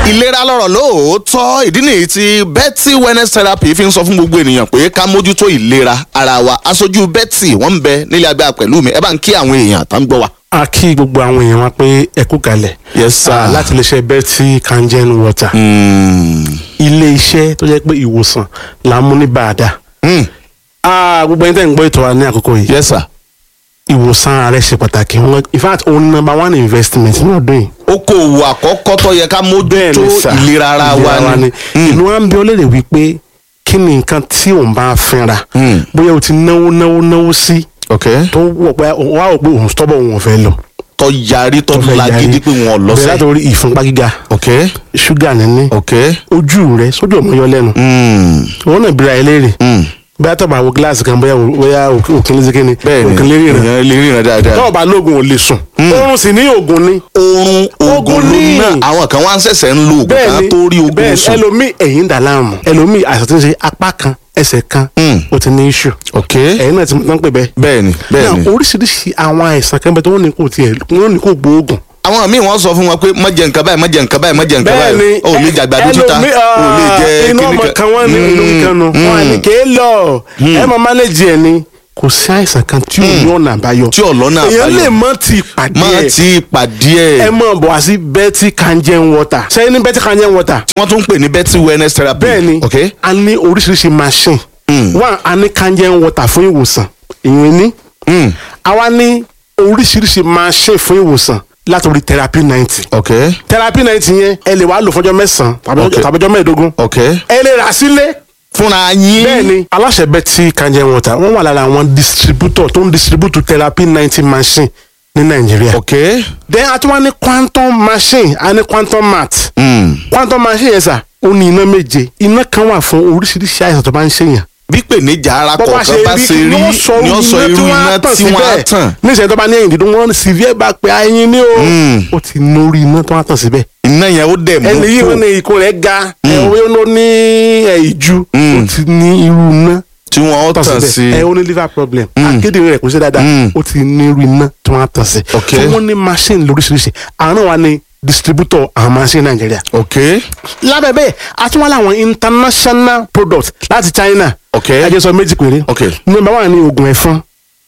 ìlera lọ́rọ̀ lóòótọ́ ìdí nìyí tí Betty wellness therapy fi ń sọ fún gbogbo ènìyàn pé ká mójútó ìlera ara wa aṣojú Betty wọ́n ń bẹ nílé agbára pẹ̀lú mi ẹ bá ń kí àwọn èèyàn tá ń gbọ́ wa. a kí gbogbo àwọn èèyàn wa pé ẹ kú kalẹ̀ Yes, sir. Ah, láti iléeṣẹ́ Betty kangen water Mm. ilé iṣẹ́ tó jẹ́ pé ìwòsàn là ń mú ní bàdà Mm. Ah, gbogbo ẹni tẹ́ ń gbọ́ ètò wa ní àkókò yìí yes sir. ìwòsàn ààrẹ ṣe pàtàkì Wọn- in fact òun number one investment ní ọdún yìí okòwò àkọ́kọ́ tó yẹ ká mójútó sà. ìlera ara wa ni. Mm. inú wa ń bí ọlẹ́rẹ̀ wípé kí ni nǹkan tí òun bá fínra Mm. bóyá o ti náwó náwó náwó sí ok tó wọ̀ pé wà ó pé òun tọ́bọ̀ òun ò fẹ́ lọ tó yarí tó tó fẹ́ lagidi yarí. pé wọn ò bẹ̀rẹ̀ lọ́sẹ̀. látòrí ìfúnpá gíga ok ṣúgà níní ok. ojú rẹ sójú ọmọ yọ lẹ́nu Mm. òun náà bira ẹ léèrè Mm. bóyá tó bá wo gíláàsì kan bóyá bóyá òkè lè kíni bẹ́ẹ̀ni òkè lè ríran èèyàn lè ríran dáadáa. tó bá lóògùn ò lè sùn oorun sì ní oògùn ni oorun oògùn Oògùn ló ni. náà àwọn kan wá ń ṣẹ̀ṣẹ̀ ń lo oògùn ká tó rí oògùn bẹ́ẹ̀ni sùn. ẹlòmíì ẹ̀yìn ń dà láàmú ẹlòmíì àìsàn tí ń ṣe apá kan ẹsẹ̀ kan Mm. ó ti ní iṣu ok ẹ̀yìn náà ti mọ̀ tán pé bẹ́ẹ̀. bẹ́ẹ̀ni bẹ́ẹ̀ni. náà oríṣiríṣi àwọn àìsàn kan bẹ tó wọ́n ní kò tiẹ̀ wọ́n ní kò gbóògùn. àwọn míì wọ́n sọ fún wọn pé má jẹ nǹkan báyìí má jẹ nǹkan báyìí má jẹ nǹkan báyìí o ò lè jàgbàdo títa ẹlòmíì, o ò lè jẹ inú ọmọ kan wọ́n ní inú kan nù wọ́n á ní kéé lọ ẹ mọ mánéjì ẹ ni kò sí àìsàn kan tí ò ní ọ̀nà àbáyọ. tí ọ̀lọ́nà èèyàn lè àbáyọ mọ ti pàdé má ẹ ti pàdé ẹ ẹ̀ mọ̀ bọ̀ wá sí Betty kangen water sẹ́yìn ní Betty kangen water tí wọ́n tún ń pè ní Betty wellness therapy bẹ́ẹ̀ ni ok a ní oríṣiríṣi machine Mm. one a ní kangen water fún ìwòsàn ìyẹn ní Mm. a wá ní oríṣiríṣi machine fún ìwòsàn látòrí therapy ninety ok therapy ninety yẹn ẹ lè wá lò fọjọ́ mẹ́sàn-án tàbí Okay. ọjọ́- tàbí ọjọ́ mẹ́ẹ̀ẹ́dógún ok ẹ lè rà sílé fúnra yín bẹ́ẹ̀ ni aláṣẹ Betty kangen water wọ́n wà lára àwọn distributor tó ń distribute therapy ninety machine ní Nàìjíríà ok then a tún wá ní quantum machine a ní quantum mat Mm. quantum machine yẹn sà ó ní iná méje iná kan wà fún oríṣiríṣi àìsàn tó bá ń ṣèyàn bí pèníjà ara bọ́ bá kọ̀ọ̀kan bá ṣe rí ni ó sọ ni ó sọ irú iná tí wọ́n á tàn ní ìṣẹ̀lẹ̀ tó bá ní ẹ̀yìn dídùn wọn severe bá pé ẹyin ní o Mm. ó ti nórí iná tó wá tàn síbẹ̀ iná yẹn ó dẹ̀ mú ẹni yìí kó wọn ní ikùn rẹ̀ ga ẹ̀wọ́n ló ní ẹ̀, ìju Mm. ó ti ní irú iná tí wọ́n ó tàn tàn sí síbẹ̀ ẹ̀ ó ní liver problem akédèrè rẹ̀ kò ṣe dáadáa Mm. ó ti ní irú iná tó wá tàn sí Ok. so wọ́n ní machine lóríṣiríṣi àwọn náà wà ní distributor àwọn machine Nàìjíríà ok lábẹ́ bẹ́ẹ̀ a tún wá láwọn international products láti China Ok. ẹ jẹ́ sọ méjì péré Ok. number one ni oògùn ẹ̀fọn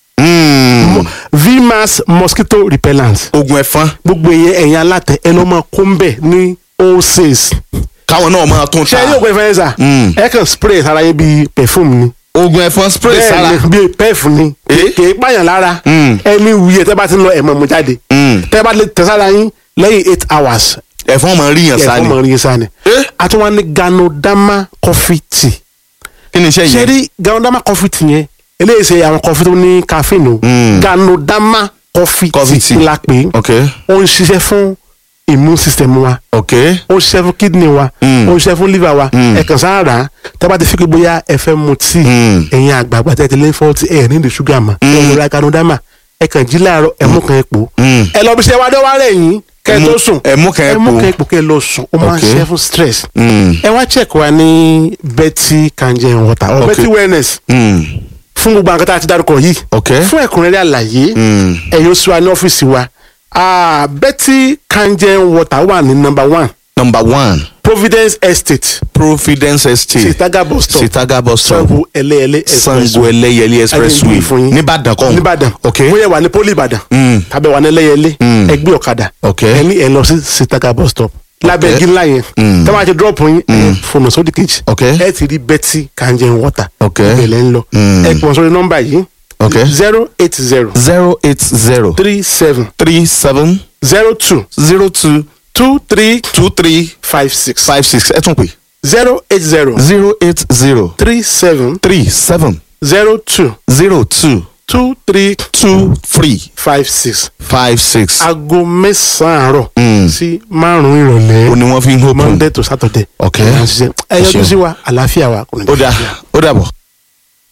Mm. vmax mosquito repellent oògùn ẹ̀fọn gbogbo ìyẹn ẹ̀yin alátẹ ẹ lọ́ máa kó ń bẹ̀ ní wholesales káwọn náà máa tún ṣe ta é ní oògùn ẹ̀fọn yẹn sà Mm. ẹ kàn spray sára yẹn bíi perfume ni oògùn ẹ̀fọn spray sára bẹ́ẹ̀ ni bíi pef ni Eh? kì í pààyàn lára Mm. ẹni wuyẹ tẹ́ bá ti lọ ẹ̀mọ̀ mu jáde Mm. tẹ́ bá lè tẹ sára yín lẹ́yìn eight hours ẹ̀fọn máa rí yàn ẹ̀fọn sáni mọ̀ rí sáà ni Eh? a tún wá ní ganodama coffee tea kí ni iṣẹ́ ṣe yẹn rí ganodama coffee tea yẹn eléyìí ṣe àwọn coffee tó ní caffeine o Mm. ganodama coffee Coffee tea tea. la pè é ok ó ń ṣiṣẹ́ fún immune system wa ok ó ń ṣiṣẹ́ fún kidney wa Mm. ó ń ṣiṣẹ́ fún liver wa Mm. ẹ kàn sáà rà á tẹ́ bá ti fi pé bóyá ẹ fẹ́ mu tíì Mm. ẹ̀yin àgbààgbà tẹ́ ti lé fọ́ọ̀tì ẹ̀ ní ìdí ṣúgà mọ́ ẹ lọ ra ganodama ẹ kàn jí láàárọ̀ ẹ mú kan ẹ pò Mm. ẹ lọ bí ṣe wá dé wá rẹ̀ yín kẹ́ ẹ Ẹ tó mú- sùn ẹ mú kan ẹ ẹ mú pò. kan ẹ pò kẹ́ ẹ lọ sùn ó máa ń Ok. ṣiṣẹ́ fún stress Mm. ẹ wá check wa ní Betty kangen water or Ok. Betty wellness Mm. fún gbogbo àwọn kan tá a ti dárúkọ yìí ok fún ẹ̀kúnrẹ́rẹ́ àlàyé Mm. ẹ̀yin oṣù wa ní ọ́fíìsì wa Ah, Betty kangen water wà ní number one number one Providence Estate Providence Estate Sitaga bus stop Sitaga bus stop Sango ẹlẹ́ẹ̀lẹ́ Sango Ẹlẹ́yẹlé expressway Ayé ìwé fún yín. nìbàdàn kọ́ nìbàdàn ok bóyá wà ní poli ìbàdàn Mm. tàbí wà ní ẹlẹ́yẹlé Mm. ẹgbẹ́ ọ̀kadà Ok. ẹni ẹ lọ sí Sitaga bus stop lábẹ́ Ok. igi ńlá yẹn Mm. tẹ́ bá ti drop yín ẹ fònà sódì kejì Ok. ẹ ti rí Betty kangen water Ok. ìbẹ̀lẹ̀ ń lọ Mm. ẹ pọ̀ sórí nọ́mbà yìí Ok. zero eight zero zero eight zero three seven three seven zero two zero two two three two three five six five six ẹ tún pè zero eight zero zero eight zero three seven three seven zero two zero two two three two three five six five six. aago mẹ́sàn-án àárọ̀ Mm. sí márùn-ún ìrọ̀lẹ́ ó ní wọ́n fi ń hópin. monday to saturday. Ok. ẹ yọjú Ẹ ṣeun. sí wa àlàáfíà wa kò ní ó dà ó dàbọ̀.